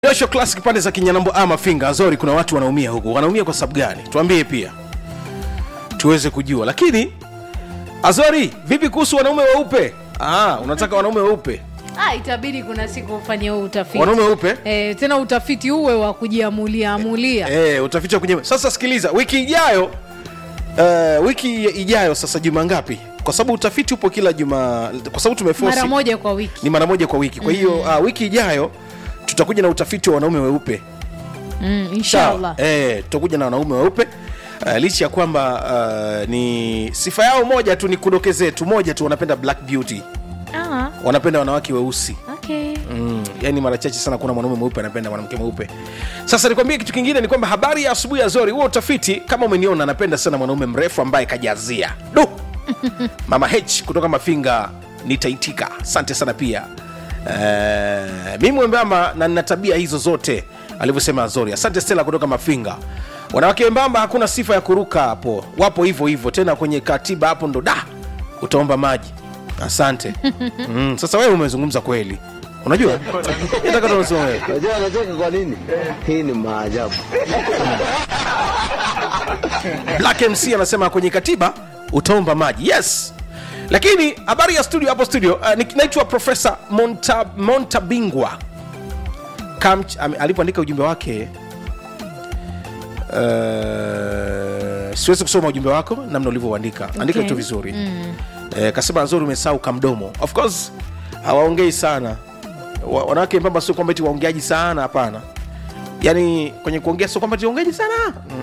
Joshua Classic pande za Kinyanambo ama Finga Azori, kuna watu wanaumia huku. Wanaumia kwa sababu gani? Tuambie pia tuweze kujua. Lakini Azori, vipi kuhusu wanaume weupe? Ah, unataka wanaume weupe, Ah, itabidi kuna siku ufanye huo utafiti wanaume weupe eh, tena utafiti uwe wa kujiamulia amulia eh, utafiti wa kwenye. Sasa sikiliza, wiki ijayo uh, wiki ijayo sasa, juma ngapi? Kwa sababu utafiti upo kila juma, kwa sababu tumeforce mara moja kwa wiki ni mara moja kwa wiki. Kwa hiyo uh, wiki ijayo tutakuja na utafiti wa wanaume weupe mm, Sawa. inshallah Eh, tutakuja na wanaume weupe uh, licha ya kwamba uh, ni sifa yao moja tu, ni kudokezee tu moja tu, wanapenda black beauty, ah, wanapenda wanawake weusi okay. mm, yani mara chache sana kuna mwanaume mweupe anapenda mwanamke mweupe. Sasa nikwambie kitu kingine, ni kwamba habari ya asubuhi ya Zori, huo utafiti kama umeniona, anapenda sana mwanaume mrefu ambaye kajazia du mama H kutoka Mafinga, nitaitika. Asante sana pia uh, mi mwembamba na nina tabia hizo zote alivyosema Azori. Asante Stella kutoka Mafinga. Wanawake wembamba hakuna sifa ya kuruka hapo, wapo hivyo hivyo tena kwenye katiba hapo ndo da utaomba maji. Asante mm, sasa wewe umezungumza kweli, unajua nataka tu unasema wewe Unajua anacheka kwa nini? Hii ni maajabu. Black MC anasema kwenye katiba utaomba maji. Yes, lakini habari ya studio hapo studio, uh, ni- naitwa Profesa Monta, Montabingwa Kamch, ame- alipoandika ujumbe wake uh, siwezi kusoma ujumbe wako namna ulivyouandika, andika Okay. vitu vizuri mm. Eh, kasema nzuri umesahau kamdomo. Of course hawaongei sana Wa- wanawake mbamba, sio kwamba eti waongeaji sana, hapana. Yani kwenye kuongea sio kwamba eti waongeaji sana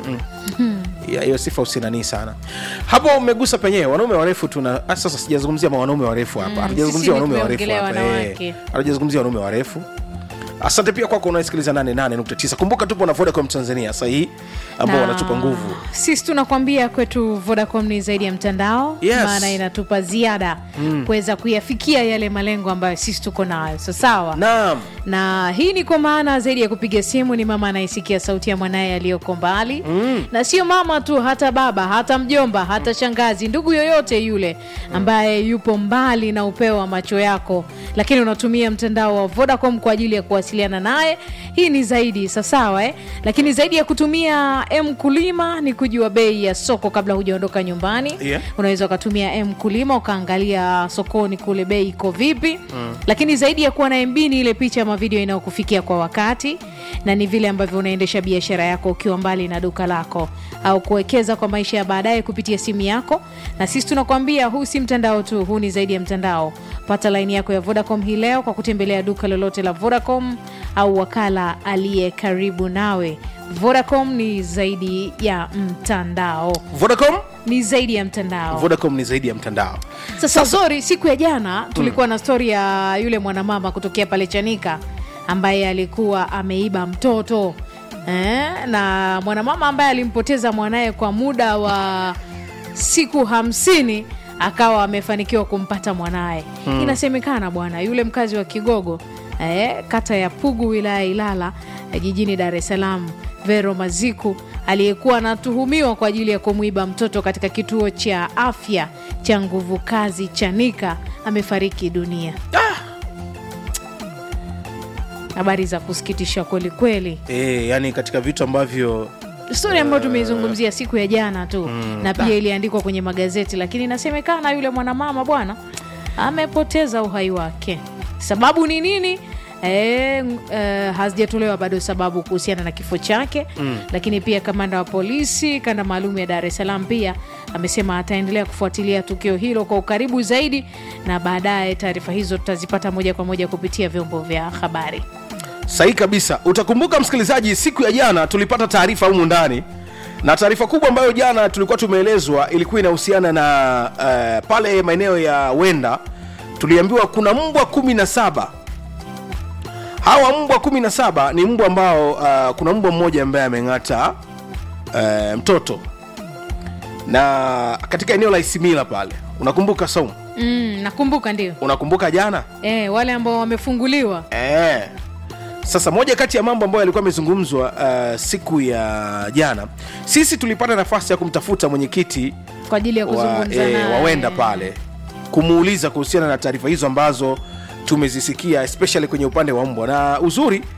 Mm-mm. Ya, hiyo sifa usinanii sana hapo umegusa penyewe wanaume warefu tuna ah, sasa sijazungumzia ma- wanaume warefu hapa Mm, hatujazungumzia sisi ni wanaume warefu tumeongelea hapa wanawake. eh. hatujazungumzia wanaume warefu asante pia kwako unaesikiliza 88.9 kumbuka tupo na vodacom tanzania sahii ambao Na wanatupa nguvu sisi tunakwambia kwetu vodacom ni zaidi ya mtandao Yes. maana inatupa ziada kuweza kuyafikia yale malengo ambayo sisi tuko nayo so sawa naam na hii ni kwa maana zaidi ya kupiga simu ni mama anayesikia sauti ya mwanaye aliyoko mbali mm. na sio mama tu hata baba hata mjomba hata shangazi ndugu yoyote yule ambaye yupo mbali na upeo wa macho yako lakini unatumia mtandao wa vodacom kwa ajili ya kuwasiliana naye hii ni zaidi sasawa eh? lakini zaidi ya kutumia m kulima ni kujua bei ya soko kabla hujaondoka nyumbani Yeah. unaweza ukatumia m kulima ukaangalia sokoni kule bei iko vipi mm. lakini zaidi ya kuwa na mb ni ile picha ama video inayokufikia kwa wakati na ni vile ambavyo unaendesha biashara yako ukiwa mbali na duka lako au kuwekeza kwa maisha ya baadaye kupitia simu yako na sisi tunakwambia huu si mtandao tu huu ni zaidi ya mtandao pata laini yako ya vodacom hii leo kwa kutembelea duka lolote la vodacom au wakala aliye karibu nawe vodacom ni zaidi ya mtandao vodacom ni zaidi ya mtandao vodacom ni zaidi ya mtandao sasa zori siku ya jana tulikuwa na stori ya yule mwanamama kutokea pale chanika ambaye alikuwa ameiba mtoto eh, na mwanamama ambaye alimpoteza mwanaye kwa muda wa siku hamsini akawa amefanikiwa kumpata mwanaye hmm. inasemekana bwana yule mkazi wa kigogo eh, kata ya pugu wilaya ya ilala eh, jijini dar es salaam vero maziku aliyekuwa anatuhumiwa kwa ajili ya kumwiba mtoto katika kituo cha afya cha nguvu kazi chanika amefariki dunia habari za kusikitisha kweli kweli e, yani katika vitu ambavyo stori ambayo tumeizungumzia siku ya jana tu na pia iliandikwa kwenye magazeti lakini inasemekana yule mwanamama bwana amepoteza uhai wake sababu ni nini E, e, hazijatolewa bado sababu kuhusiana na kifo chake mm. lakini pia kamanda wa polisi kanda maalum ya dar es salaam pia amesema ataendelea kufuatilia tukio hilo kwa ukaribu zaidi na baadaye taarifa hizo tutazipata moja kwa moja kupitia vyombo vya habari sahihi kabisa utakumbuka msikilizaji siku ya jana tulipata taarifa humu ndani na taarifa kubwa ambayo jana tulikuwa tumeelezwa ilikuwa inahusiana na uh, pale maeneo ya wenda tuliambiwa kuna mbwa kumi na saba hawa mbwa kumi na saba ni mbwa ambao uh, kuna mbwa mmoja ambaye ameng'ata uh, mtoto na katika eneo la isimila pale unakumbuka saumu mm, nakumbuka ndio unakumbuka jana e, wale ambao wamefunguliwa Eh. Sasa moja kati ya mambo ambayo yalikuwa yamezungumzwa uh, siku ya jana, sisi tulipata nafasi ya kumtafuta mwenyekiti kwa ajili ya wa, kuzungumza eh, naye. wawenda pale kumuuliza kuhusiana na taarifa hizo ambazo tumezisikia especially kwenye upande wa mbwa, na uzuri